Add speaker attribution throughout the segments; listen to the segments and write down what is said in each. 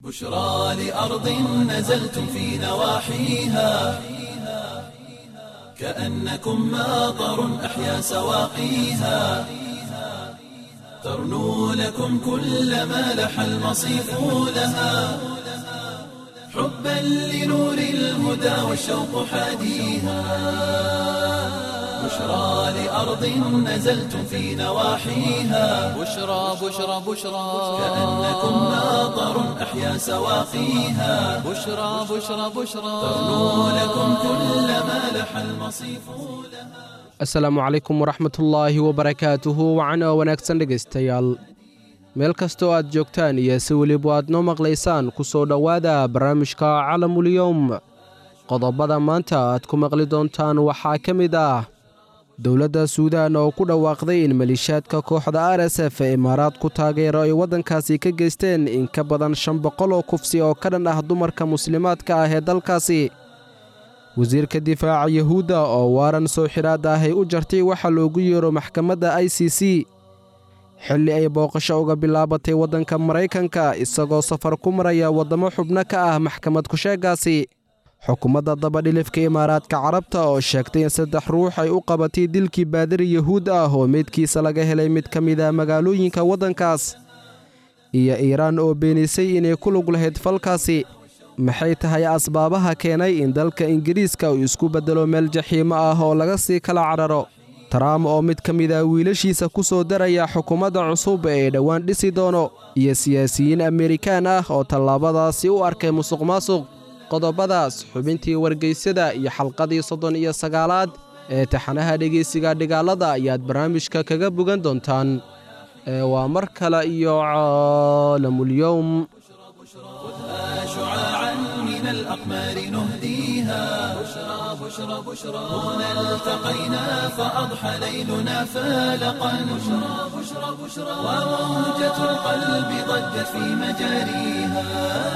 Speaker 1: بشرى لأرض نزلتم في نواحيها كأنكم ماطر أحيا سواقيها ترنو لكم كل ما لح المصيف لها حبا لنور الهدى والشوق حاديها بشرى لأرض نزلتم في نواحيها
Speaker 2: بشرى بشرى بشرى
Speaker 1: كأنكم ماطر أحيا سواقيها
Speaker 2: بشرى بشرى بشرى
Speaker 1: ترنو لكم كل ما لح المصيف لها
Speaker 3: asalaamu calaykum waraxmatullaahi wabarakaatuhu wacan oo wanaagsan dhegaystayaal meel kastoo aad joogtaan iyo si weliba aad noo maqlaysaan ku soo dhowaada barnaamijka calamulyowm qodobada maanta aad ku maqli doontaan waxaa ka mid ah dowladda suudaan oo ku dhawaaqday in maliishaadka kooxda r s f ee imaaraad ku taageero ay waddankaasi ka geysteen in ka badan shan boqol oo kufsi oo ka dhan ah dumarka muslimaadka ah ee dalkaasi wasiirka difaaca yuhuudda oo waaran soo xidhaad ah ay u jartay waxa loogu yeero maxkamadda i c c xilli ay booqasho uga bilaabatay waddanka maraykanka isagoo safar ku maraya waddamo xubno ka ah maxkamad kusheegaasi xukuumadda dabadhilifka imaaraadka carabta oo sheegtay in saddex ruux ay u qabatay dilkii baadari yuhuud ah oo meydkiisa laga helay mid ka mid ah magaalooyinka waddankaas iyo iiraan oo beenisay inay ku lug lahayd falkaasi maxay tahay asbaabaha keenay in dalka ingiriiska uu isku beddelo meel jaxiimo ah oo laga sii kala cadharo taraam oo mid ka mid ah wiilashiisa ku soo daraya xukuumadda cusub ee dhowaan dhisi doono iyo siyaasiyiin amerikaan ah oo tallaabadaasi u arkay musuq maasuq qodobadaas xubintii wargeysada iyo xalqadii soddon iyo sagaalaad ee taxanaha dhegaysiga dhigaalada ayaad barnaamijka kaga bogan doontaan ee waa mar kale iyo caalamulyowm
Speaker 1: خذها شعاعا من الأقمار نهديها بشرى بشرى بشرى هنا التقينا فأضحى ليلنا فالقا بشرى بشرى بشرى وموجة القلب ضجت في مجاريها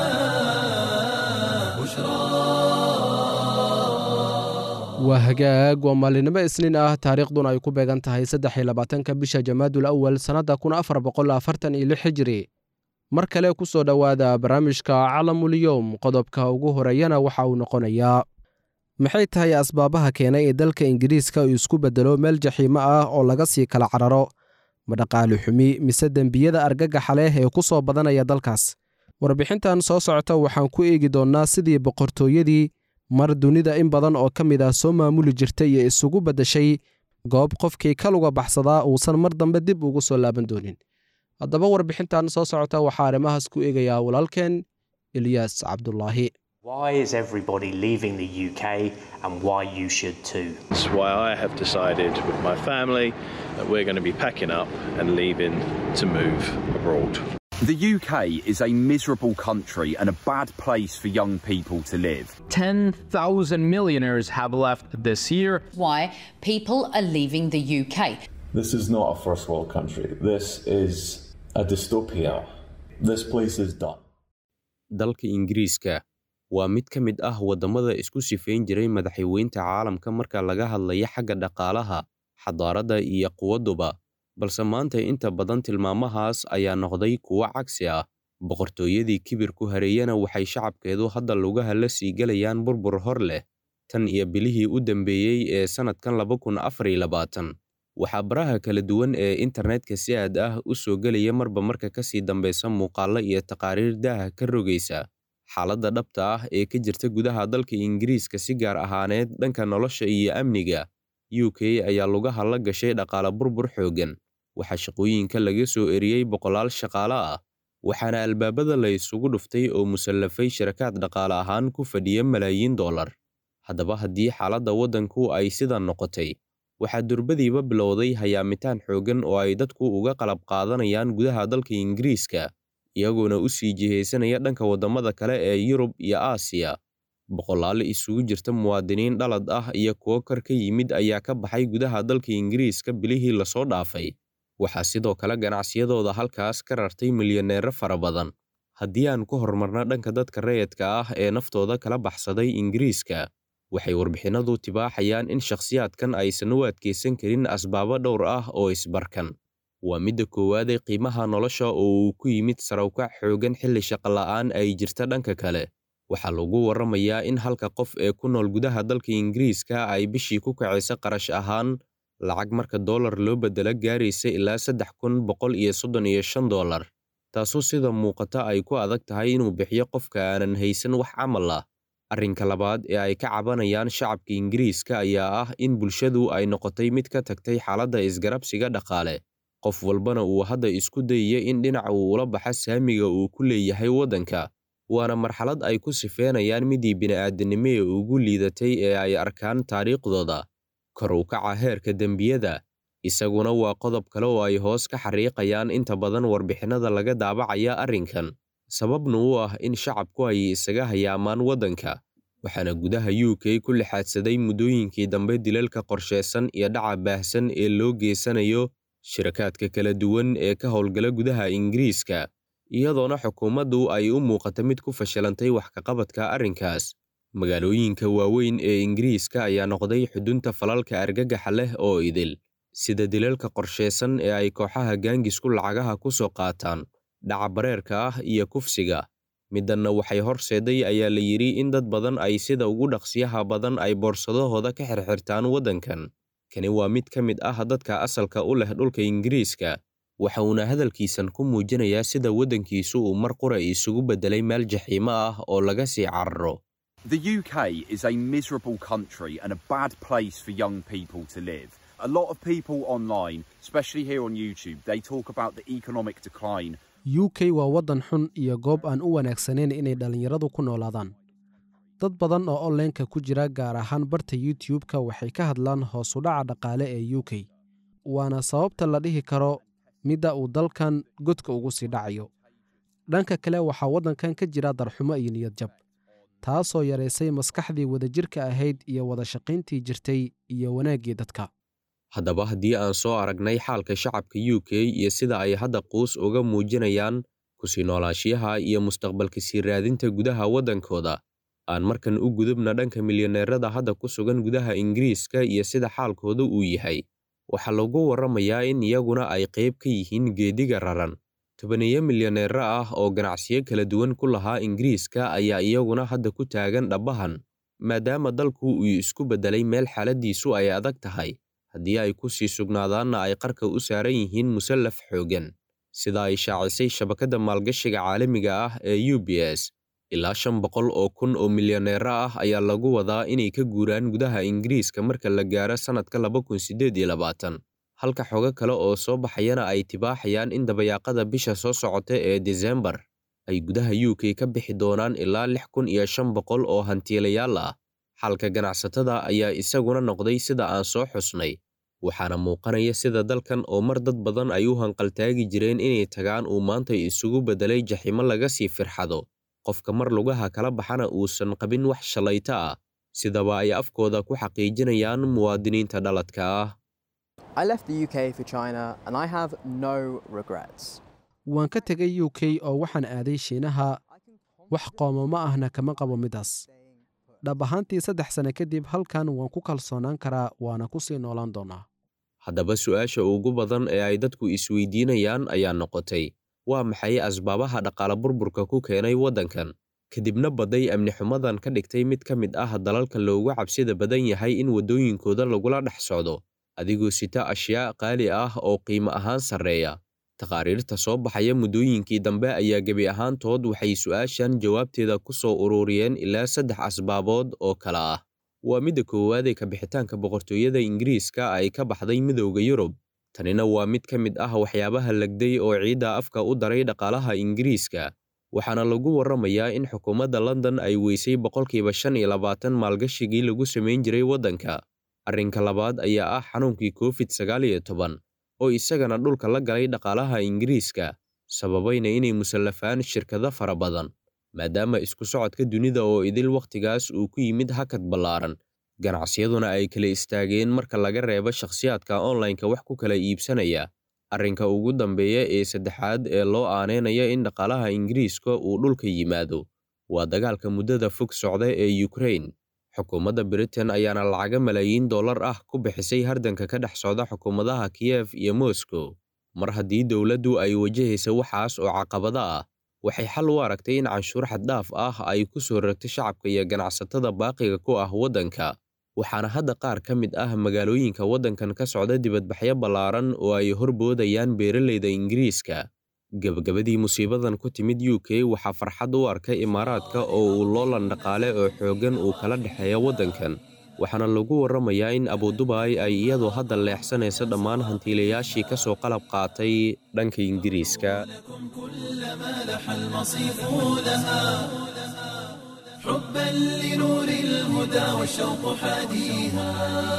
Speaker 3: waa hagaag waa maalinimo isniin ah taariikhduna ay ku beegan tahay saddex iyo labaatanka bisha jamaadul awal sannadda kun afar boqol afartan iyo lix hijiri mar kale ku soo dhowaada barnaamijka calamulyowm qodobka ugu horeeyana waxa uu noqonayaa maxay tahay asbaabaha keenay ee dalka ingiriiska uu isku beddelo meel jaxiimo ah oo laga sii kala cararo ma dhaqaali xumi mise dembiyada argagaxa leh ee ku soo badanaya dalkaas warbixintan soo socota waxaan ku eegi doonnaa sidii boqortooyadii mar dunida in badan oo ka mid ah soo maamuli jirtay iyo isugu beddeshay goob qofkii ka luga baxsadaa uusan mar dambe dib ugu soo laaban doonin haddaba warbixintan soo socota waxaa arrimahaas ku eegayaa walaalkeen ilyaas cabdulaahi
Speaker 4: Why is everybody leaving the UK and why you should too?
Speaker 5: That's why I have decided with my family that we're going to be packing up and leaving to move abroad.
Speaker 6: The UK is a miserable country and a bad place for young people to live.
Speaker 7: 10,000 millionaires have left this year.
Speaker 8: why people are leaving the UK.
Speaker 9: This is not a first world country. This is a dystopia. This place is done.
Speaker 10: dalka ingiriiska waa mid ka mid ah waddamada isku sifayn jiray madaxweynta caalamka marka laga hadlaya xagga dhaqaalaha xadaaradda iyo quwadduba balse maanta inta badan tilmaamahaas ayaa noqday kuwo cagsi ah boqortooyadii kibir ku hareeyana waxay shacabkeedu hadda lugaha la sii gelayaan burbur hor leh tan iyo bilihii u dambeeyey ee sannadkan laba kun afar iyo labaatan waxaa baraha kala duwan ee internetka si aad ah u soo gelaya marba marka ka sii dambaysa muuqaallo iyo taqaariir daaha ka rogaysa xaaladda dhabta ah ee ka jirta gudaha dalka ingiriiska si gaar ahaaneed dhanka nolosha iyo amniga u k ayaa lugaha la gashay dhaqaale burbur xooggan waxaa shaqooyinka laga soo eriyey boqolaal shaqaale ah waxaana albaabada la isugu dhuftay oo musallafay shirakaad dhaqaale ahaan ku fadhiya malaayiin dollar haddaba haddii xaaladda waddanku ay sidan noqotay waxaa durbadiiba bilowday hayaamitaan xooggan oo ay dadku uga qalab qaadanayaan gudaha dalka ingiriiska iyagoona u sii jihaysanaya dhanka waddamada kale ee yurub iyo aasiya boqolaal isugu jirta muwaadiniin dhalad ah iyo kuwo kor ka yimid ayaa ka baxay gudaha dalka ingiriiska bilihii lasoo dhaafay waxaa sidoo kale ganacsiyadooda halkaas ka rartay milyaneero fara badan haddii aan ku horumarno dhanka dadka rayadka ah ee naftooda kala baxsaday ingiriiska waxay warbixinadu tibaaxayaan in shakhsiyaadkan aysan u adkaysan karin asbaabo dhowr ah oo isbarkan waa midda koowaadee qiimaha nolosha oo uu ku yimid sarawkac xooggan xilli shaqola'aan ay jirta dhanka kale waxaa lagu warramayaa in halka qof ee ku nool gudaha dalka ingiriiska ay bishii ku kacaysa qarash ahaan lacag marka dollar loo beddelo gaaraysa ilaa saddex kun boqol iyo soddon iyo shan dollar taasoo sida muuqata ay ku adag tahay inuu bixiyo qofka aanan haysan wax camal ah arrinka labaad ee ay ka cabanayaan shacabka ingiriiska ayaa ah in bulshadu ay noqotay mid ka tagtay xaaladda isgarabsiga dhaqaale qof walbana uu hadda isku dayaya in dhinaca uu ula baxa saamiga uu ku leeyahay waddanka waana marxalad ay ku sifeynayaan midii bini'aadanimo ee ugu liidatay ee ay arkaan taariikhdooda kor u kaca heerka dembiyada isaguna waa qodob kale oo ay hoos ka xariiqayaan inta badan warbixinnada laga daabacaya arrinkan sababna u ah in shacabku ay isaga hayaamaan waddanka waxaana gudaha u k ku lixaadsaday muddooyinkii dambe dilalka qorsheysan iyo dhaca baahsan ee loo geysanayo shirakaadka kala duwan ee ka howlgala gudaha ingiriiska iyadoona xukuumaddu ay u muuqata mid ku fashilantay wax kaqabadka arrinkaas magaalooyinka waaweyn ee ingiriiska ayaa noqday xudunta falalka argagaxa leh oo idil sida dilalka qorsheysan ee ay kooxaha gaangisku lacagaha ku soo qaataan dhaca bareerka ah iyo kufsiga middanna waxay horseeday ayaa la yidhi in dad badan ay sida ugu dhaqsiyaha badan ay boorsadahooda ka xirxirtaan waddankan kani waa mid ka mid ah dadka asalka u leh dhulka ingiriiska waxa uuna hadalkiisan ku muujinayaa sida waddankiisu uu mar qura isugu beddelay meel jaxiimo ah oo laga sii cararo
Speaker 6: The UK is a miserable country and a bad place for young people to live. A lot of people online, especially here on YouTube, they talk about the economic decline.
Speaker 3: u k waa waddan xun iyo goob aan u wanaagsanayn inay dhallinyaradu ku noolaadaan dad badan oo onlineka ku jira gaar ahaan barta youtube-ka waxay ka hadlaan hoosudhaca dhaqaale ee u k waana sababta la dhihi karo midda uu dalkan godka ugu sii dhacayo dhanka kale waxaa waddankan ka jira darxumo iyo niyadjab taasoo yaraysay maskaxdii wadajirka ahayd iyo wada shaqayntii jirtay iyo wanaaggii dadka
Speaker 10: haddaba haddii aan soo aragnay xaalka shacabka u k iyo sida ay hadda quus uga muujinayaan kusii noolaashiyaha iyo mustaqbalka sii raadinta gudaha waddankooda aan markan u gudubna dhanka milyaneerada hadda ku sugan gudaha ingiriiska iyo sida xaalkooda uu yahay waxaa lagu warramayaa in iyaguna ay qayb ka yihiin geediga raran tobaneeyo milyaneero ah oo ganacsiyo kala duwan ku lahaa ingiriiska ayaa iyaguna hadda ku taagan dhabbahan maadaama dalku uu isku beddelay meel xaaladdiisu ay adag tahay haddii ay ku sii sugnaadaanna ay qarka u saaran yihiin musallaf xooggan sida ay shaacisay shabakadda maalgashiga caalamiga ah ee u b s ilaa shan boqol oo kun oo milyaneero ah ayaa lagu wadaa inay ka guuraan gudaha ingiriiska marka la gaaro sannadka laba kun siddeed iyo labaatan halka xogo kale oo soo baxayana ay tibaaxayaan in dabayaaqada bisha soo socota ee desembar ay gudaha u k ka bixi doonaan ilaa lix kun iyo shan boqol oo hantiilayaal ah xalka ganacsatada ayaa isaguna noqday sida aan soo xusnay waxaana muuqanaya sida dalkan oo mar dad badan ay u hanqaltaagi jireen inay tagaan uu maanta isugu beddelay jaximo laga sii firxado qofka mar lugaha kala baxana uusan qabin wax shalayto ah sidaba ay afkooda ku xaqiijinayaan muwaadiniinta dhaladka ah
Speaker 3: waan ka tegay u k oo waxaan aaday shiinaha wax qoomamo ahna kama qabo midaas dhab ahaantii saddex sane kadib halkan waan ku kalsoonaan karaa waana ku sii noolaan doonaa
Speaker 10: haddaba su'aasha ugu badan ee ay dadku isweydiinayaan ayaa noqotay waa maxay asbaabaha dhaqaale burburka ku keenay waddankan kadibna badday amni xumadan ka dhigtay mid ka mid ah dalalka loogu cabsida badan yahay in waddooyinkooda lagula dhex socdo adigoo sita ashyaa qaali ah oo qiimo ahaan sarreeya taqaariirta soo baxaya muddooyinkii dambe ayaa gebi ahaantood waxay su'aashan jawaabteeda ku soo ururiyeen ilaa saddex asbaabood oo kale ah waa midda koowaad ee kabixitaanka boqortooyada ingiriiska ay ka baxday midowda yurub tanina waa mid ka mid ah waxyaabaha legday oo ciidda afka u daray dhaqaalaha ingiriiska waxaana lagu warramayaa in xukuumadda london ay weysay boqolkiiba shan iyo labaatan maalgashigii lagu samayn jiray waddanka arrinka labaad ayaa ah xanuunkii covid sagaal iyo toban oo isagana dhulka la galay dhaqaalaha ingiriiska sababayna inay musallafaan shirkado fara badan maadaama isku socodka dunida oo idil wakhtigaas uu ku yimid hakad ballaaran ganacsiyaduna ay kala istaageen marka laga reebo shakhsiyaadka onlineka wax ku kala iibsanaya arrinka ugu dambeeya ee saddexaad ee loo aaneynaya in dhaqaalaha ingiriiska uu dhulka yimaado waa dagaalka muddada fog socda ee ukrain xukuumadda britain ayaana lacaga malaayiin dollar ah ku bixisay hardanka ka dhex socda xukuumadaha kiyef iyo moscow mar haddii dowladdu ay wajahaysa waxaas oo caqabada ah waxay xal u aragtay in canshuur xaddhaaf ah ay ku soo ragto shacabka iyo ganacsatada baaqiga ku ah waddanka waxaana hadda qaar ka mid ah magaalooyinka waddankan ka socda dibadbaxyo ballaaran oo ay horboodayaan beeralayda ingiriiska gebagabadii musiibadan ku timid u k waxaa farxad u arkay imaaraadka oo uu loolan dhaqaale oo xooggan uu kala dhexeeya waddankan waxaana lagu warramayaa in abudubaai ay iyadu hadda leexsanayso dhammaan hantiilayaashii ka soo qalab qaatay dhanka ingiriiska
Speaker 1: حبا لنور الهدى والشوق حاديها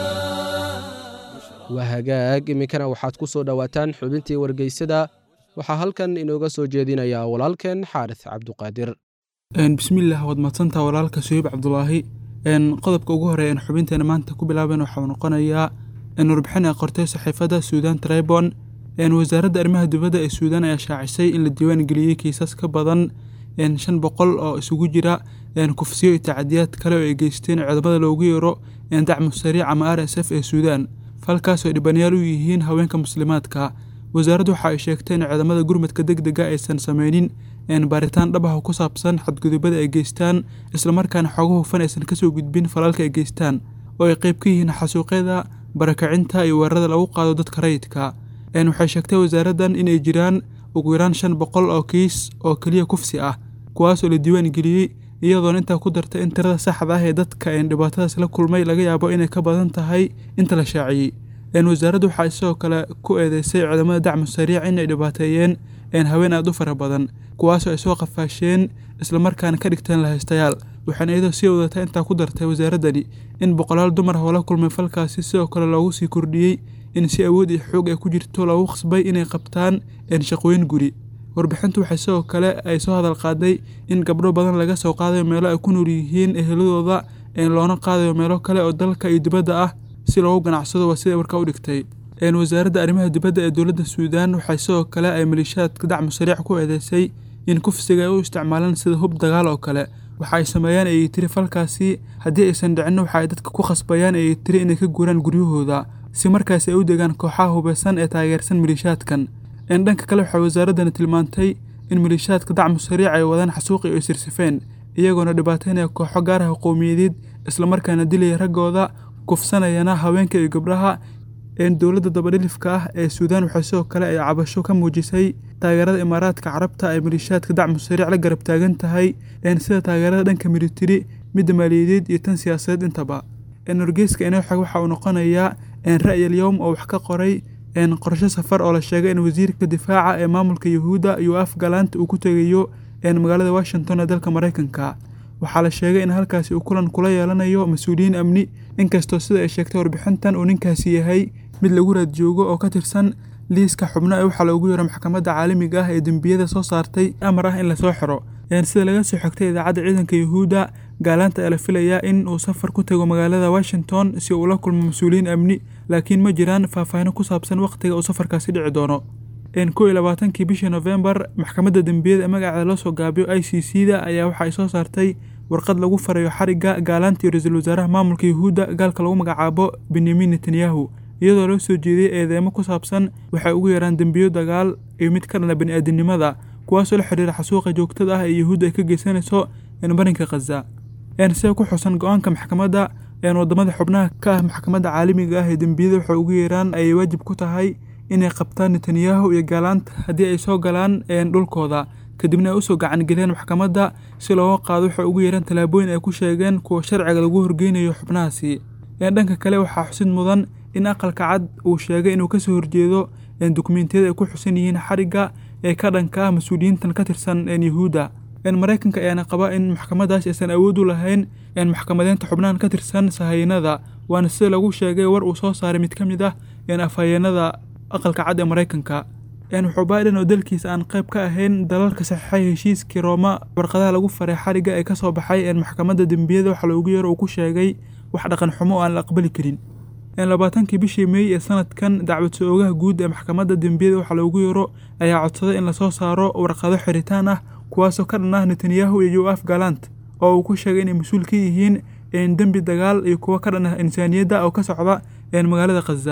Speaker 3: waa hagaag iminkana waxaad ku soo dhowaataan xubintii wargeysada waxaa halkan inooga soo jeedinayaa walaalkeen xaaris cabduqaadir
Speaker 11: bismillaah waad madsantaa walaalka suhiib cabdulaahi qodobka ugu horeya en xubinteena maanta ku bilaaban waxauu noqonayaa warbixin ay qortay saxiifadda suudan tribon wasaaradda arrimaha dibadda ee suudan ayaa shaacisay in la diiwaan geliyey kiisas ka badan shan boqol oo isugu jira kufsiyo iyo tacadiyaad kale oo ay geysteen ciidamada loogu yeero dacmu sariic ama r s f ee suudan falkaas oo dhibanayaal u yihiin haweenka muslimaadka wasaaraddu waxa ay sheegtay in ciidamada gurmadka deg dega aysan sameynin baaritaan dhab ah oo ku saabsan xadgudubada ay geystaan islamarkaana xooga hufan aysan kasoo gudbin falalka ay geystaan oo ay qayb ka yihiin xasuuqyada barakacinta iyo weerarada lagu qaado dadka rayidka waxay sheegtay wasaaraddan inay jiraan ugu yaraan shan boqol oo kiis oo keliya kufsi ah kuwaas oo la diiwaan geliyey iyadoona intaa ku dartay in tirada saxda ah ee dadka dhibaatadaas la kulmay laga yaabo inay ka badan tahay inta la shaaciyey wasaaraddu waxaa sidoo kale ku eedeysay ciidamada dacmu sariic inay dhibaateeyeen haween aad u fara badan kuwaasoo ay soo qafaasheen islamarkaana ka dhigteen lahaystayaal waxaana iyadoo sii wadata intaa ku dartay wasaaraddani in boqolaal dumar ah oo la kulmay falkaasi sidoo kale loogu sii kordhiyey in si awood iyo xoog ay ku jirto loogu khasbay inay qabtaan shaqooyin guri warbixintu waxay sidoo kale ay soo hadal qaaday in gabdho badan laga soo qaadayo meelo ay ku nool yihiin eheladooda loona qaadayo meelo kale oo dalka iyo dibadda ah si loogu ganacsado waa siday warka u dhigtay wasaaradda arrimaha dibadda ee dowladda suudaan waxay sidoo kale ay maleeshiyaadka dacmu sariic ku eedeysay in kufsiga ay u isticmaalaan sida hub dagaal oo kale waxa ay sameeyaan ayay tiri falkaasi haddii aysan dhicinna waxa ay dadka ku khasbayaan ayay tiri inay ka guuraan guryahooda si markaas ay u degaan kooxaha hubeysan ee taageersan maleeshiyaadkan dhanka kale waxay wasaaraddani tilmaantay in maleeshiyaadka dacmu sariic ay wadaan xasuuqi oo sirsifeen iyagoona dhibaateynaya kooxo gaar ah qowmiyadeed islamarkaana dilaya raggooda kufsanayana haweenka iyo gabdhaha dowladda dabadhilifka ah ee suudaan waxay sidoo kale ay cabasho ka muujisay taageerada imaaraadka carabta ay maleeshiyaadka dacmu sariic la garab taagan tahay sida taageerada dhanka militari midda maaliyadeed iyo tan siyaasadeed intaba wargeyska inooxag waxa uu noqonayaa ra'yal yowm oo wax ka qoray qorshe safar oo la sheegay in wasiirka difaaca ee maamulka yuhuudda iyo afgalaanta uu ku tegayo magaalada washington ee dalka maraykanka waxaa la sheegay in halkaasi uu kulan kula yeelanayo mas-uuliyiin amni inkastoo sida ay sheegtay warbixintan uu ninkaasi yahay mid lagu raad joogo oo ka tirsan liiska xubno ee waxaa loogu yeero maxkamadda caalamiga ah ee dembiyada soo saartay amar ah in lasoo xiro sida laga soo xigtay idaacadda ciidanka yuhuudda gaalaanta ayaa la filayaa in uu safar ku tago magaalada washington si uu la kulmo mas-uuliyiin amni laakiin ma jiraan faahfaahino ku saabsan wakhtiga uu safarkaasi dhici doono kow iyo labaatankii bishii nofembar maxkamadda dembiyada ee magaceeda loo soo gaabiyo i c c da ayaa waxa ay soo saartay warqad lagu farayo xarigga gaalaanta iyo ra-iisul wasaaraha maamulka yuhuudda gaalka lagu magacaabo benyamin netanyahu iyadoo loo soo jeediyey eedeemo ku saabsan waxay ugu yaraan dembiyo dagaal iyo mid ka dhana bani-aadinimada kuwaasoo la xidhiira xasuuqa joogtada ah ee yuhuudda ay ka geysanayso barinka khaza sida ku xusan go-aanka maxkamadda wadamada xubnaha ka ah maxkamadda caalamiga ah ee dembiyada waxay ugu yeeraan ayay waajib ku tahay inay qabtaan netanyahu iyo gaalaanta haddii ay soo galaan dhulkooda kadibna ay usoo gacangeliyaan maxkamadda si looga qaado waxay ugu yeeraan tallaabooyin ay ku sheegeen kuwa sharciga lagu horgeynayo xubnahaasi dhanka kale waxaa xusid mudan in aqalka cad uu sheegay inuu kasoo horjeedo dukumentiyada ay ku xusan yihiin xarigga ee ka dhanka ah mas-uuliyiintan ka tirsan yuhuudda maraykanka ayaana qaba in maxkamadaas aysan awood u lahayn maxkamadeynta xubnahan ka tirsan sahayanada waana sida lagu sheegay war uu soo saaray mid ka mid ah afhayeenada aqalka cad ee maraykanka wuxuu biden oo dalkiisa aan qayb ka ahayn dalalka saxiixay heshiiskii rooma warqadaha lagu faray xarigga ee kasoo baxay maxkamadda dembiyada waxa loogu yeero uu ku sheegay wax dhaqan xumo oo aan la aqbali karin labaatankii bishii meey ee sanadkan dacwad soo-oogaha guud ee maxkamadda dembiyada waxa loogu yeero ayaa codsaday in lasoo saaro warqado xiritaan ah kuwaasoo ka dhan ah netanyahu iyo yoaf galant oo uu ku sheegay inay mas-uul ka yihiin dembi dagaal iyo kuwo ka dhan ah insaaniyadda oo ka socda magaalada khaza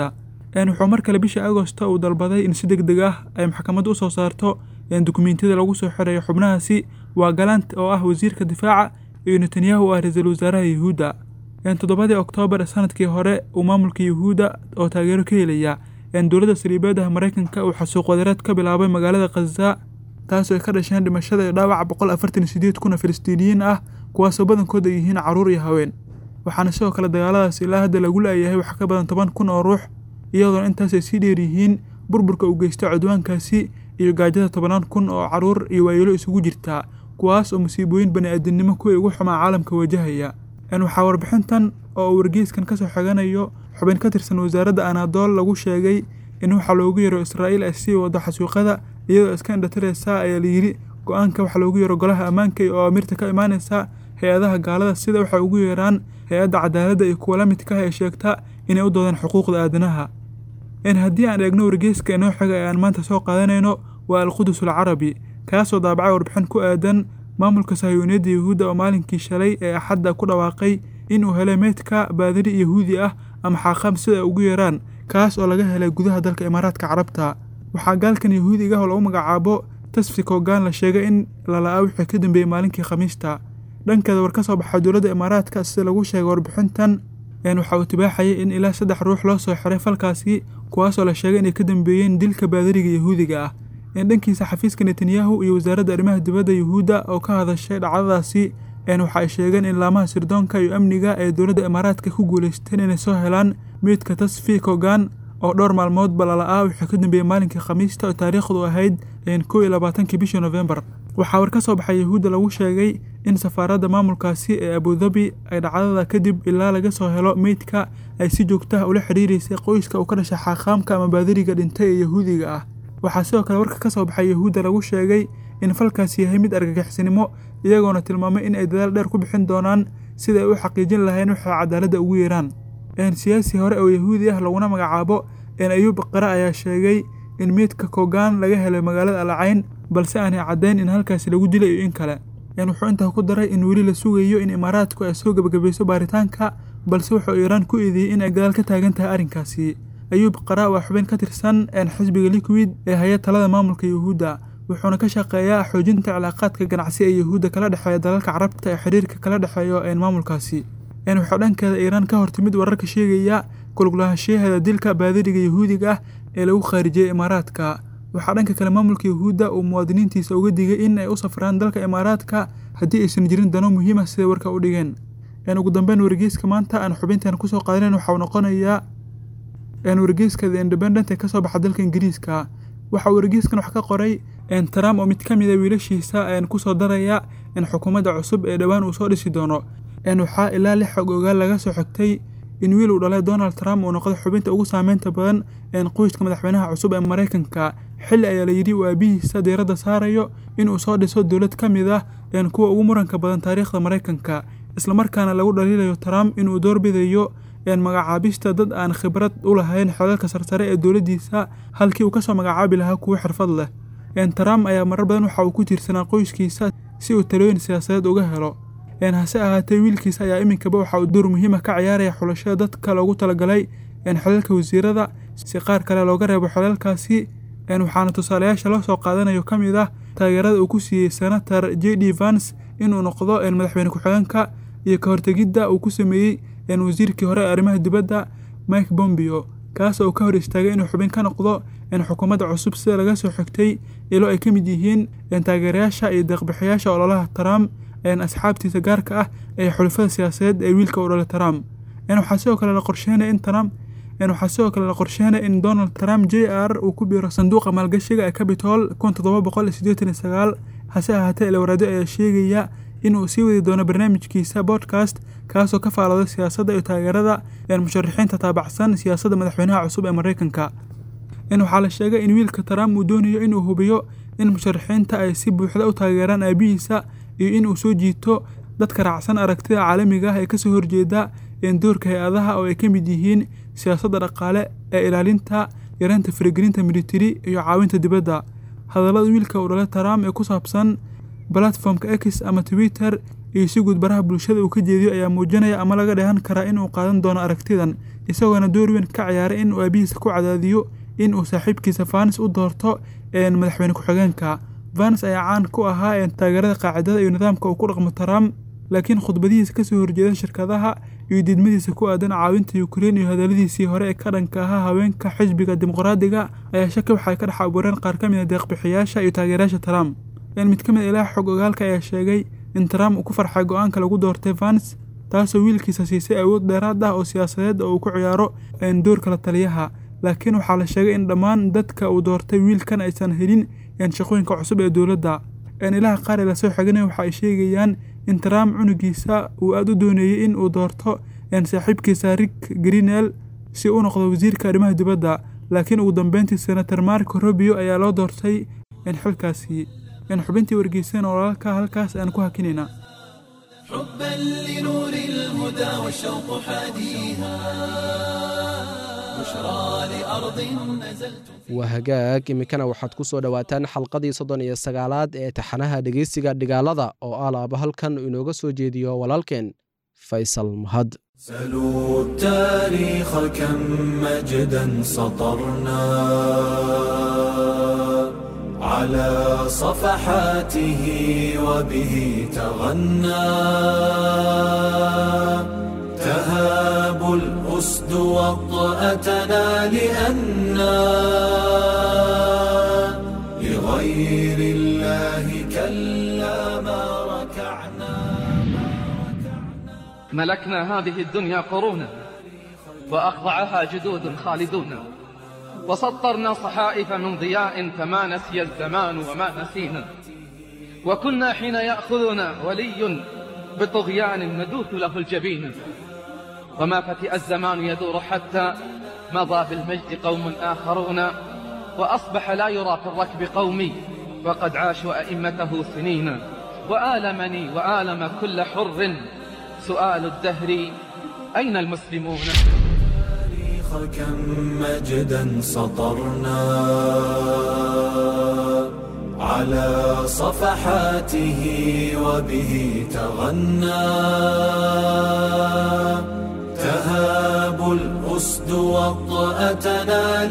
Speaker 11: wuxuu mar kale bishii agosto uu dalbaday in si deg deg ah ay maxkamaddu u soo saarto dukumiintiyada lagu soo xirayo xubnahaasi waa galant oo ah wasiirka difaaca iyo netanyahu oo ah ra-iisul wasaaraha yuhuudda toddobadii oktoobar sanadkii hore uu maamulka yuhuudda oo taageero ka helaya dowladda saliibeedaha maraykanka uu xasuuq wadareed ka bilaabay magaalada khaza taasoo ay ka dhasheen dhimashada iyo dhaawaca boqol afartan iyo sideed kun oo filistiiniyiin ah kuwaasoo badankooda ay yihiin carruur iyo haween waxaana sidoo kale dagaaladaas ilaa hadda lagu la'yahay wax ka badan toban kun oo ruux iyadoona intaas ay sii dheer yihiin burburka uu geystay cudwaankaasi iyo gaajada tobannaan kun oo carruur iyo waayeelo isugu jirtaa kuwaas oo musiibooyin bani-aadamnimo kuwii ugu xumaa caalamka wajahaya waxaa warbixintan oo uu wargeyskan ka soo xiganayo xubin ka tirsan wasaaradda anaadool lagu sheegay in waxaa loogu yaro israa'iil ay sii wado xasuuqada iyadoo iska indhatiraysa ayaa layidhi go-aanka waxaa loogu yaro golaha ammaanka oo amirta ka imaanaysa hay-adaha gaalada sida waxay ugu yeeraan hay-adda cadaaladda iyo kuwa la midka ah ee sheegta inay u doodaan xuquuqda aadanaha haddii aan eegno wargeyska inoo xiga ee aan maanta soo qaadanayno waa alqudus alcarabi kaasoo daabacay warbixin ku aadan maamulka sahiyuuniyadda yuhuudda oo maalinkii shalay ee axadda ku dhawaaqay inuu helay meydka baadiri yahuudi ah ama xaaqam sida ay ugu yeeraan kaas oo laga helay gudaha dalka imaaraadka carabta waxaa gaalkan yahuudiga ah oo lagu magacaabo tasfi kogaan la sheegay in lala'aa wixii ka dambeeyey maalinkii khamiista dhankeeda war ka soo baxay dowladda imaaraadka sida lagu sheegay warbixintan waxa uu tibaaxayay in ilaa saddex ruux loo soo xiray falkaasi kuwaasoo la sheegay inay ka dambeeyeen dilka baadiriga yahuudiga ah dhankiisa xafiiska netanyahu iyo wasaaradda arrimaha dibadda yuhuudda oo ka hadashay dhacdadaasi waxa ay sheegeen in laamaha sirdoonka iyo amniga ee dowladda imaaraadka ku guulaysteen inay soo helaan meydka tasfi kogan oo dhowr maalmoodba lala'aa wixii ka dambeeyey maalinkii khamiista oo taariikhdu ahayd kow iyo labaatankii bishii nofembar waxaa war ka soo baxay yahuudda lagu sheegay in safaaradda maamulkaasi ee abudabi ay dhacdada kadib ilaa laga soo helo meydka ay si joogtaha ula xidhiiraysay qoyska uu ka dhashay xaaqaamka ama baadiriga dhintay ee yahuudiga ah waxaa sidoo kale warka ka soo baxay yahuudda lagu sheegay in falkaasi yahay mid argagixisnimo iyagoona tilmaamay in ay dadaal dheer ku bixin doonaan sida ay u xaqiijin lahayn waxay cadaaladda ugu yeeraan siyaasi hore oo yahuudi ah laguna magacaabo ayuub qare ayaa sheegay in meydka kogaan laga helay magaalada alcayn balse aanay caddayn in halkaasi lagu dilay iyo in kale wuxuu intaa ku daray in weli la sugayo in imaaraadku ay soo gebagabayso baaritaanka balse wuxuu iiraan ku eedeeyey in ay gadaal ka taagan tahay arrinkaasi ayuub qara waa xubin ka tirsan xisbiga liquid ee haya talada maamulka yuhuudda wuxuuna ka shaqeeyaa xoojinta cilaaqaadka ganacsi ee yuhuudda kala dhexeeya dalalka carabta ee xiriirka kala dhexeeyo maamulkaasi wuxuu dhankeeda iiraan ka hortimid wararka sheegaya kulgulahashiyaheeda dilka baadiriga yahuudiga ah ee lagu khaarijiyey imaaraadka waxaa dhanka kale maamulka yuhuudda uu muwaadiniintiisa uga digay in ay u safraan dalka imaaraadka haddii aysan jirin dano muhiim ah siday warka u dhigeen ugu dambeyn wargeyska maanta aan xubintan kusoo qaadanen waxau noqonayaa wargeyska the independent ee kasoo baxa dalka ingiriiska waxa uu wargeyskan wax ka qoray trump oo mid ka mid a wiilashiisa kusoo daraya in xukuumadda cusub ee dhowaan uu soo dhisi doono waxaa ilaa lix xog ogaal laga soo xigtay in wiil uu dhalay donald trump uu noqday xubinta ugu saameynta badan qoyska madaxweynaha cusub ee maraykanka xilli ayaa layidhi uu aabihiisa diiradda saarayo inuu soo dhiso dowlad ka mid ah kuwa ugu muranka badan taariikhda maraykanka islamarkaana lagu dhaliilayo trump inuu doorbidayo magacaabista dad aan khibrad u lahayn xelalka sarsare ee dowladdiisa halkii uu kasoo magacaabi lahaa kuwo xirfad leh trump ayaa marar badan waxa uu ku tiirsanaa qoyskiisa si uu talooyin siyaasadeed uga helo hase ahaatee wiilkiisa ayaa iminkaba waxa uu door muhiima ka ciyaaraya xulashada dadka loogu talagalay xelalka wasiirada si qaar kale looga reebo xelalkaasi waxaana tusaalayaasha loo soo qaadanayo ka mid ah taageerada uu ku siiyey senator j d vans inuu noqdo madaxweyne ku-xigeenka iyo ka hortegidda uu ku sameeyey wasiirkii hore ee arrimaha dibadda mike bombeo kaas oo ka hor istaagay inuu xubin ka noqdo xukuumadda cusub sida laga soo xigtay ilo ay ka mid yihiin taageerayaasha iyo deeqbixiyaasha ololaha trump asxaabtiisa gaarka ah ee xulafada siyaasadeed ee wiilka u dhalay trump waxaa sidoo kale la qorsheynaya in trump waxaa sidoo kale la qorsheynaya in donald trump j r uu ku biiro sanduuqa maalgashiga ee capitol kun toddoba boqol iyo siddeetan iyo sagaal hase ahaatee ilawaraado ayaa sheegaya in uu sii wadi doono barnaamijkiisa podcast kaasoo ka faalooday siyaasadda iyo taageerada musharaxiinta taabacsan siyaasadda madaxweynaha cusub ee maraykanka waxaa la sheegay in wiilka trump uu doonayo inuu hubiyo in musharaxiinta ay si buuxda u taageeraan aabihiisa iyo in uu soo jiito dadka raacsan aragtida caalamiga ah ee kasoo horjeeda doorka hay-adaha oo ay ka mid yihiin siyaasadda dhaqaale ee ilaalinta yareynta faragelinta militari iyo caawinta dibadda hadallada wiilka uu dhalay trump ee ku saabsan platformka x ama twitter iyo si guud baraha bulshada uu ka jeediyo ayaa muujinaya ama laga dheehan karaa in uu qaadan doono aragtidan isagoona door weyn ka ciyaaray in uu aabihiisa ku cadaadiyo in uu saaxiibkiisa vanis u doorto madaxweyne ku-xigeenka vanis ayaa caan ku ahaa taageerada qaacidada iyo nidaamka uu ku dhaqmo trump laakiin khudbadihiisa kasoo horjeeda shirkadaha iyo diidmadiisa ku aadan caawinta ukrein iyo hadaladiisii hore ee ka dhanka ahaa haweenka xisbiga dimuqraadiga ayaa shaki waxay ka dhex abuureen qaar ka mid a deeqbixiyaasha iyo taageerayaasha trump mid ka mid ilaha xog ogaalka ayaa sheegay in trump uu ku farxay go-aanka lagu doortay vanis taasoo wiilkiisa siisay awood dheeraad ah oo siyaasadeed oo uu ku ciyaaro doorka la taliyaha laakiin waxaa la sheegay in dhammaan dadka uu doortay wiilkan aysan helin shaqooyinka cusub ee dowladda ilaha qaar ee lasoo xeganaya waxa ay sheegayaan in trump cunugiisa uu aada u dooneeyey in uu doorto saaxiibkiisa rick greenel si u noqdo wasiirka arrimaha dibadda laakiin ugu dambeyntii senator marco robio ayaa loo doortay xilkaasi xubintii wargeyseen oo walaalka halkaas aan ku hakinayna
Speaker 1: حبا لنور الهدى والشوق حاديها بشرى لأرض نزلت
Speaker 3: waa hagaag iminkana waxaad ku soo dhowaataan xalqadii soddon iyo sagaalaad ee taxanaha dhegeysiga dhigaalada oo alaaba halkan inooga soo jeediyo walaalkeen faysal mahad
Speaker 1: سلوا التاريخ كم مجدا سطرنا على صفحاته وبه تغنى تهاب الأسد وطأتنا لأنا لغير الله كلا ما ركعنا
Speaker 2: ملكنا هذه الدنيا قرونا وأخضعها جدود خالدون وسطرنا صحائف من ضياء فما نسي الزمان وما نسينا وكنا حين يأخذنا ولي بطغيان ندوث له الجبين وما فتئ الزمان يدور حتى مضى بالمجد قوم آخرون وأصبح لا يرى في الركب قومي وقد عاشوا أئمته سنين وآلمني وآلم كل حر سؤال الدهر أين المسلمون
Speaker 1: التاريخ كم مجدا سطرنا على صفحاته وبه تغنى تهاب الأسد وطأتنا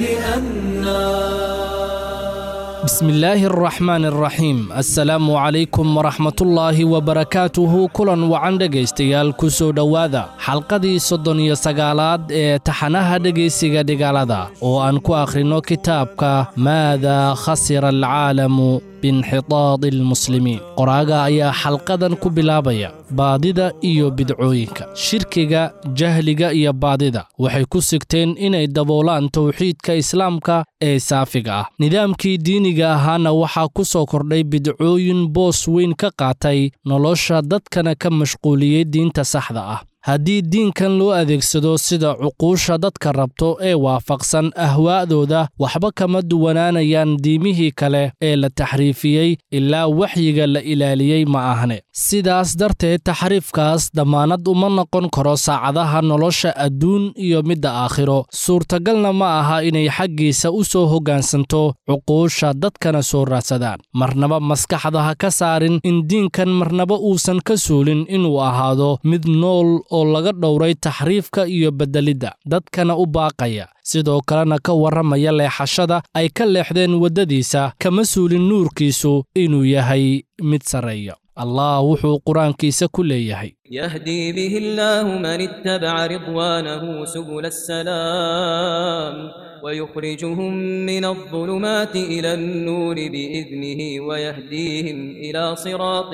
Speaker 1: لأنا
Speaker 12: بسم الله الرحمن الرحيم السلام عليكم ورحمة الله وبركاته كلا وعن dhegaystayaal ku soo dhowaada xalqadii soddon iyo sagaalaad ee taxanaha dhegaysiga dhigaalada oo aan ku akhrino kitaabka maada khasira alcaalamu biinxitaadi almuslimiin qoraaga ayaa xalqadan ku bilaabaya baadida iyo bidcooyinka shirkiga jahliga iyo baadida waxay ku sigteen inay daboolaan towxiidka islaamka ee saafiga ah nidaamkii diiniga ahaana waxaa ku soo kordhay bidcooyin boos weyn ka qaatay nolosha dadkana ka mashquuliyey diinta saxda ah haddii diinkan loo adeegsado sida cuquusha dadka rabto ee waafaqsan ahwaa'dooda waxba kama duwanaanayaan diimihii kale ee la taxriifiyey ilaa waxyiga la ilaaliyey ma ahne sidaas darteed taxriifkaas dammaanad uma noqon karo saacadaha nolosha adduun iyo midda aakhiro suurtagalna ma aha inay xaggiisa u soo hoggaansanto cuquusha dadkana soo raadsadaan marnaba maskaxda ha ka saarin in diinkan marnaba uusan ka suulin inuu ahaado mid nool oo laga dhowray taxriifka iyo beddelidda dadkana u baaqaya sidoo kalena ka warramaya leexashada ay ka leexdeen waddadiisa kama suulin nuurkiisu inuu yahay mid sarreeya allah wuxuu qur-aankiisa ku leeyahay
Speaker 13: يهدي به الله من اتبع رضوانه سبل السلام ويخرجهم من الظلمات إلى النور بإذنه ويهديهم إلى صراط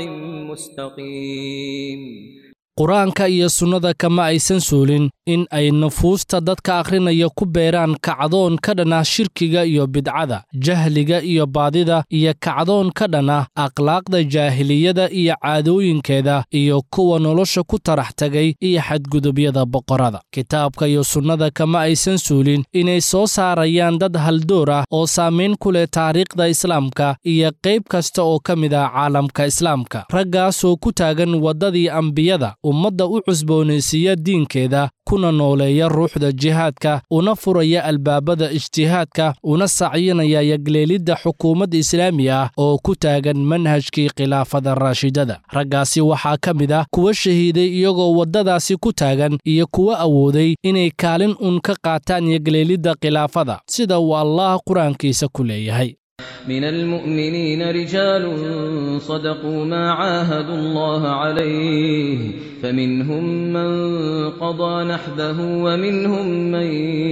Speaker 13: مستقيم
Speaker 12: qur-aanka iyo sunnada kama aysan suulin in ay nufuusta dadka akhrinaya ku beeraan kacdoon ka dhan ah shirkiga iyo bidcada jahliga iyo baadida iyo kacdoon ka dhan ah akhlaaqda jaahiliyada iyo caadooyinkeeda iyo kuwa nolosha ku tarax tagay iyo xadgudubyada boqorada kitaabka iyo sunnada kama aysan suulin inay soo saarayaan dad haldoor ah oo saamayn ku leh taariikhda islaamka iyo qayb kasta oo ka mid ah caalamka islaamka raggaasoo ku taagan waddadii ambiyada ummadda u cusboonaysiiya diinkeeda kuna nooleeya ruuxda jihaadka una furaya albaabada ijtihaadka una sacyinaya yagleelidda xukuumad islaami ah oo ku taagan manhajkii khilaafada raashidada raggaasi waxaa ka mid ah kuwa shahiiday iyagoo waddadaasi ku taagan iyo kuwa awooday inay kaalin un ka qaataan yagleelidda khilaafada sida uu allaah qur-aankiisa ku leeyahay
Speaker 13: من المؤمنين رجال صدقوا ما عاهدوا الله عليه فمنهم من قضى نحبه ومنهم من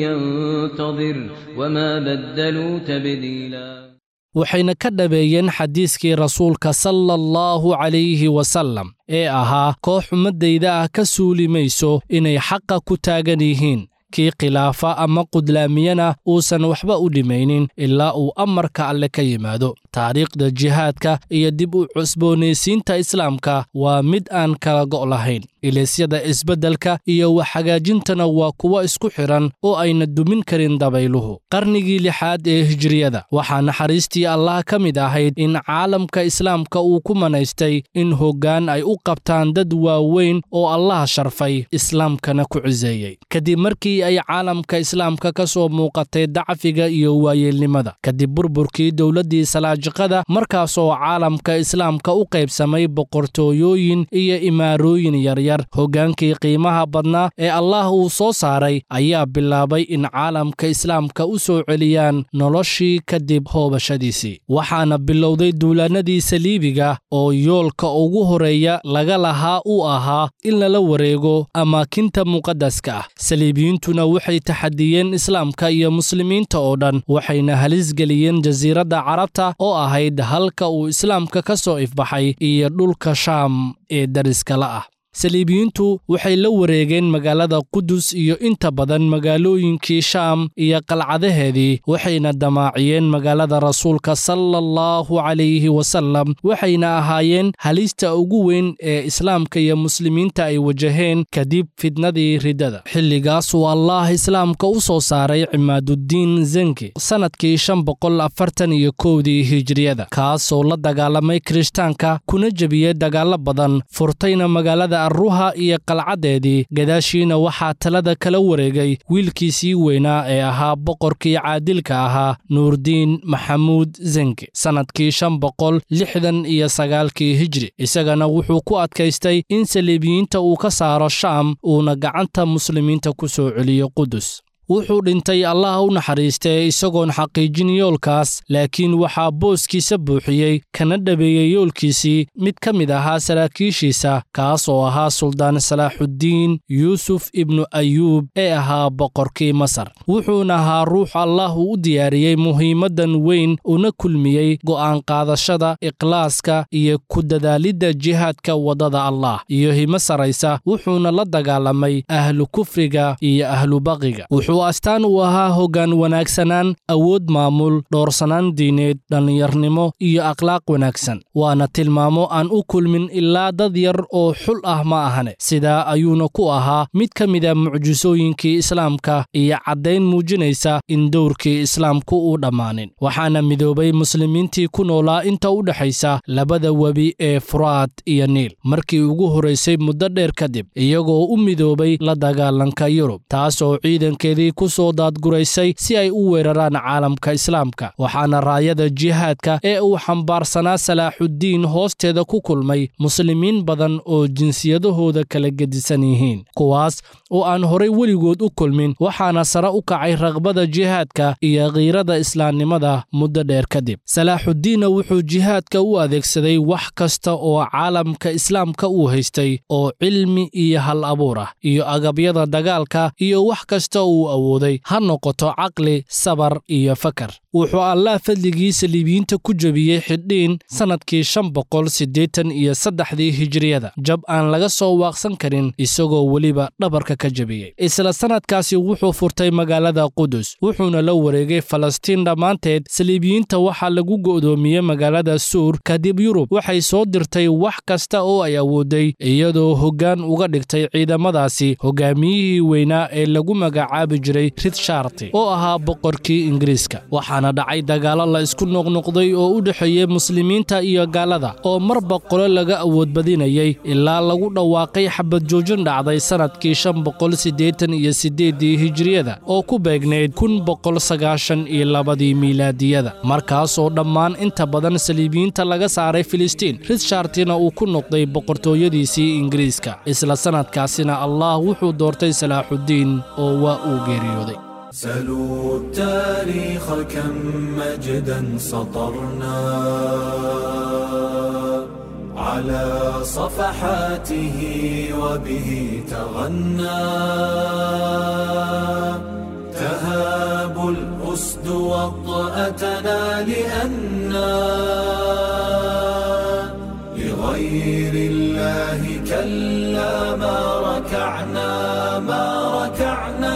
Speaker 13: ينتظر وما بدلوا تبديلا
Speaker 12: waxayna ka dhabeeyeen xadiiskii rasuulka sala allahu calayhi wasallam ee ahaa koox ummaddayda ah ka suuli mayso inay xaqa ku taagan yihiin kii khilaafa ama qudlaamiyana uusan waxba u dhimaynin ilaa uu amarka alle ka yimaado taariikhda jihaadka iyo dib u cusboonaysiinta islaamka waa mid aan kala go' lahayn ilisyada isbeddelka iyo waxhagaajintana waa kuwo isku xidhan oo ayna dumin karin dabayluhu qarnigii lixaad ee hijriyada waxaa naxariistii allah ka mid ahayd in caalamka islaamka uu ku manaystay in hoggaan ay u qabtaan dad waaweyn oo allah sharfay islaamkana ku ciseeyey kadib markii ay caalamka islaamka ka soo muuqatay dacfiga iyo waayeelnimada kadib burburkii dowladdii salaajiqada markaasoo caalamka islaamka u qaybsamay boqortooyooyin iyo imaarooyin yaryar hoggaankii qiimaha badnaa ee allah uu soo saaray ayaa bilaabay in caalamka islaamka u soo celiyaan noloshii kadib hoobashadiisii waxaana bilowday duulaannadii saliibiga oo yoolka ugu horeeya laga lahaa uu ahaa in lala wareego amaakinta muqaddaska ah saliibiyiintuna waxay taxadiyeen islaamka iyo muslimiinta oo dhan waxayna halis geliyeen jasiiradda carabta oo ahayd halka uu islaamka ka soo ifbaxay iyo dhulka shaam ee dariskala ah saliibiyiintu waxay la wareegeen magaalada qudus iyo inta badan magaalooyinkii shaam iyo qalcadaheedii waxayna damaaciyeen magaalada rasuulka sala allahu calayhi wasallam waxayna ahaayeen halista ugu weyn ee islaamka iyo muslimiinta ay wajaheen kadib fidnadii riddada xilligaasuu allaah islaamka u soo saaray cimaaduddiin zenki sannadkii shan boqol afartan iyo kowdii hijriyada kaasoo la dagaalamay kirishtaanka kuna jebiyey dagaallo badan furtayna magaalada ruha iyo qalcaddeedii gadaashiina waxaa talada kala wareegay wiilkiisii weynaa ee ahaa boqorkii caadilka ahaa nuurdiin maxamuud zenki sannadkii shan boqol lixdan iyo sagaalkii hijri isagana wuxuu ku adkaystay in saliibiyiinta uu ka saaro shaam uuna gacanta muslimiinta ku soo celiyo qudus wuxuu dhintay allah u naxariistee isagoon xaqiijin yoolkaas laakiin waxaa booskiisa buuxiyey kana dhabeeyey yoolkiisii mid ka mid ahaa saraakiishiisa kaas oo ahaa suldaan salaaxuddiin yuusuf ibnu ayuub ee ahaa boqorkii masar wuxuuna ahaa ruux allah uu u diyaariyey muhiimaddan weyn una kulmiyey go'aan qaadashada ikhlaaska iyo ku dadaalidda jihaadka waddada allah iyo himo saraysa wuxuuna la dagaalamay ahlu kufriga iyo ahlu baqiga wuxuu astaan uu ahaa hoggaan wanaagsanaan awood maamul dhoorsanaan diineed dhallinyarnimo iyo akhlaaq wanaagsan waana tilmaamo aan u kulmin ilaa dad yar oo xul ah ma ahane sidaa ayuuna ku ahaa mid ka mida mucjisooyinkii islaamka iyo caddayn muujinaysa in dowrkii islaamku uu dhammaanin waxaana midoobay muslimiintii ku noolaa inta u dhexaysa labada webi ee furaad iyo niil markii ugu horaysay muddo dheer kadib iyagoo u midoobay la dagaalanka yurub taasoo ciidankeedii ku soo daadguraysay si ay u weeraraan caalamka islaamka waxaana raayada jihaadka ee uu xambaarsanaa salaaxuddiin hoosteeda ku kulmay muslimiin badan oo jinsiyadahooda kala gedisan yihiin kuwaas oo aan horay weligood u kulmin waxaana sare u kacay raqbada jihaadka iyo khiirada islaamnimada muddo dheer kadib salaaxuddiinna wuxuu jihaadka u adeegsaday wax kasta oo caalamka islaamka uu haystay oo cilmi iyo hal abuur ah iyo agabyada dagaalka iyo wax kasta uu awooday ha noqoto caqli sabar iyo fakar wuxuu allah fadligii saliibiyiinta ku jebiyey xidhiin sannadkii shan boqol siddeetan iyo saddexdii hijriyada jab aan laga soo waaqsan karin isagoo weliba dhabarka ka jebiyey isla sannadkaasi wuxuu furtay magaalada qudus wuxuuna la wareegay falastiin dhammaanteed saliibiyiinta waxaa lagu go'doomiyey magaalada suur kadib yurub waxay soo dirtay wax kasta oo ay awooday iyadoo hoggaan uga dhigtay ciidamadaasi hogaamiyihii weynaa ee lagu magacaabi jiray ritsharti oo ahaa boqorkii ingiriiska waxaana waxaana dhacay dagaallo la isku noqnoqday oo u dhexeeyey muslimiinta iyo gaalada oo marba qole laga awoodbadinayay ilaa lagu dhawaaqay xabad joojin dhacday sannadkii shan boqol siddeetan iyo siddeeddii hijiriyada oo ku beegnayd kun boqol sagaashan iyo labadii miilaadiyada markaas oo dhammaan inta badan saliibiyiinta laga saaray filistiin richardina uu ku noqday boqortooyadiisii ingiriiska isla sannadkaasina allah wuxuu doortay salaaxuddiin oo waa uu geeriyooday
Speaker 1: سلوا التاريخ كم مجدا سطرنا على صفحاته وبه تغنى تهاب الأسد وطأتنا لأنا لغير الله كلا ما ركعنا ما ركعنا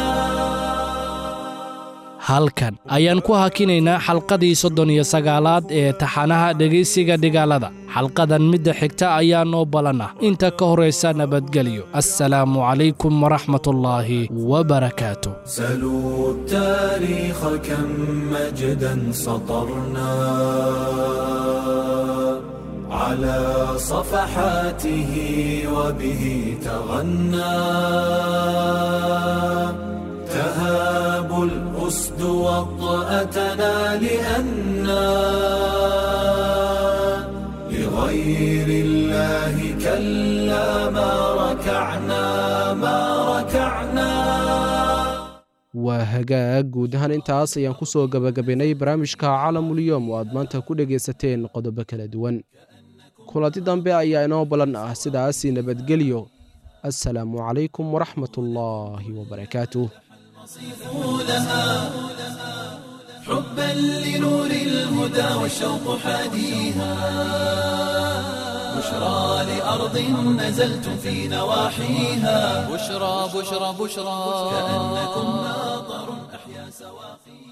Speaker 12: halkan ayaan ku hakinaynaa xalqadii soddon iyo sagaalaad ee taxanaha dhegaysiga dhigaalada xalqadan midda xigta ayaa noo balan ah inta ka horaysa nabadgelyo assalaamu calaykum waraxmatullaahi wabarakaatu
Speaker 1: سلوا التاريخ كم مجدا سطرنا على صفحاته وبه تغنى تهاب الأسد وطأتنا لأنا لغير الله كلا ما ركعنا ما ركعنا
Speaker 3: waa hagaag guud ahaan intaas ayaan ku soo gebagabaynay barnaamijka caalamulyoom oo aad maanta ku dhegaysateen qodobo kala duwan kulanti dambe ayaa inoo ballan ah sidaasi nabadgelyo assalaamu calaykum waraxmatullaahi wabarakaatuh
Speaker 1: لها حبا لنور الهدى والشوق حاديها بشرى لأرض نزلتم في نواحيها
Speaker 14: بشرى بشرى بشرى
Speaker 1: كأنكم ناظر أحيا سواقيها